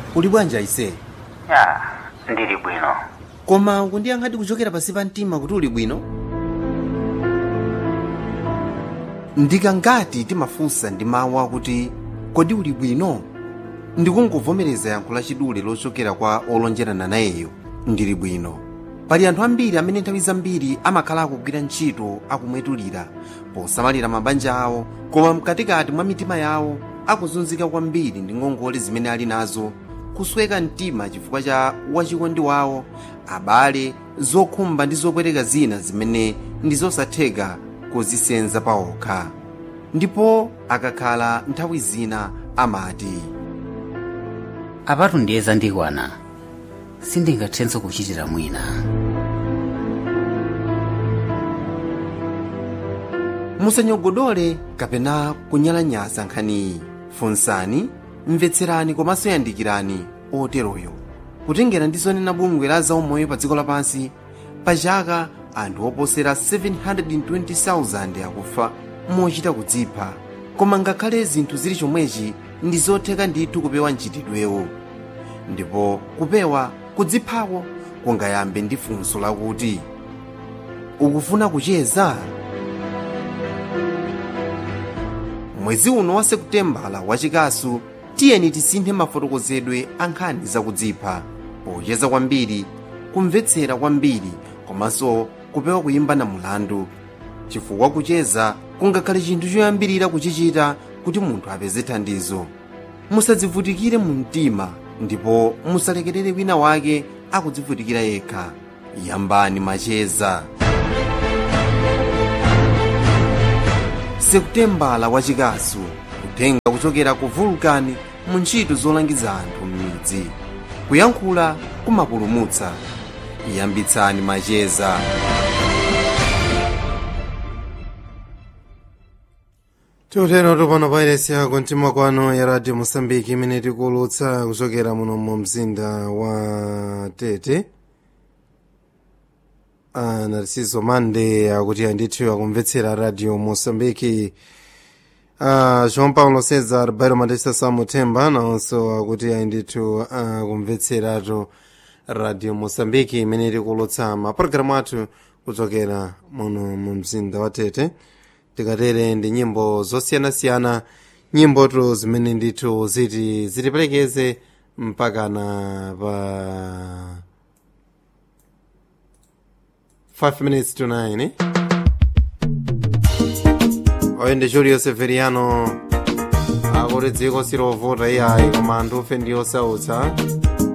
uli bwanji aise ya ndili bwino koma kundiyankhadi kuchokera pansi pa mtima kuti uli bwino ndikangati timafunsa ndi mawu akuti kodi uli bwino ndikungovomereza yankho lachidule lochokera kwa olonjerana nayeyo ndili bwino pali anthu ambiri amene nthawi zambiri amakhala akugwira ntchito akumwetulira posamalira mabanja awo koma mkatikati mwa mitima yawo akuzunzika kwambiri ndi ngongole zimene ali nazo kusweka mtima chifukwa cha wachikondi wawo abale zokhumba ndi zopweteka zina zimene ndi zosatheka kuzisenza pawokha ndipo akakhala nthawi zina amati apatu ndiye zandikwana sindingathenso kuchitira mwina musanyogodole kapena kunyalanyaza nkhaniyi funsani mvetserani komanso yandikirani oteroyo kutengera ndi zonena bungwe la zaumoyo pa dziko lapansi pa chaka anthu oposera 720,000 akufa mochita kudzipha koma ngakhale zinthu zili chomwechi ndi zotheka ndithu kupewa mchitidwewo ndipo kupewa kudziphako kungayambe ndi funso lakuti ukufuna kucheza mwezi uno wa sekutembala wachikasu tiyeni tisinthe mafotokozedwe a nkhani zakudzipha pocheza kwambiri kumvetsera kwambiri komanso kupewa kuyimba na mulandu chifukwa kucheza kungakhale chinthu choyambirira kuchichita kuti munthu apeze thandizo musadzivutikire mu mtima ndipo musalekerere wina wake akudzivutikira yekha yambani macheza sekutembala wachikasu kutenga kuchokera ku vulkani mu ntchito zolangiza anthu m'midzi kuyankhula kumapulumutsa yambitsani macheza tiutero tupano pairesi yako mtima kwano ya radio mosambiki imene tikuulutsa kuchokera muno mu mzinda wa tete a narciso mande akuti andithu akumvetsera radio mosambiki a joão paulo cesar bairo matesta samuthemba nawonso akuti andithu akumvetseratu radio mosambiki imene tikuulutsa mapulogalamu athu kuchokera muno mu mzinda wa tete tikatere ndi nyimbo zosiyanasiyana nyimbotu zimene ndithu ziti zitipelekeze mpakana pa 5 minutes to 9 eh? oyo ndi julio severiano akuti dziko silovota iyayi koma anthu ufe ndi osautsa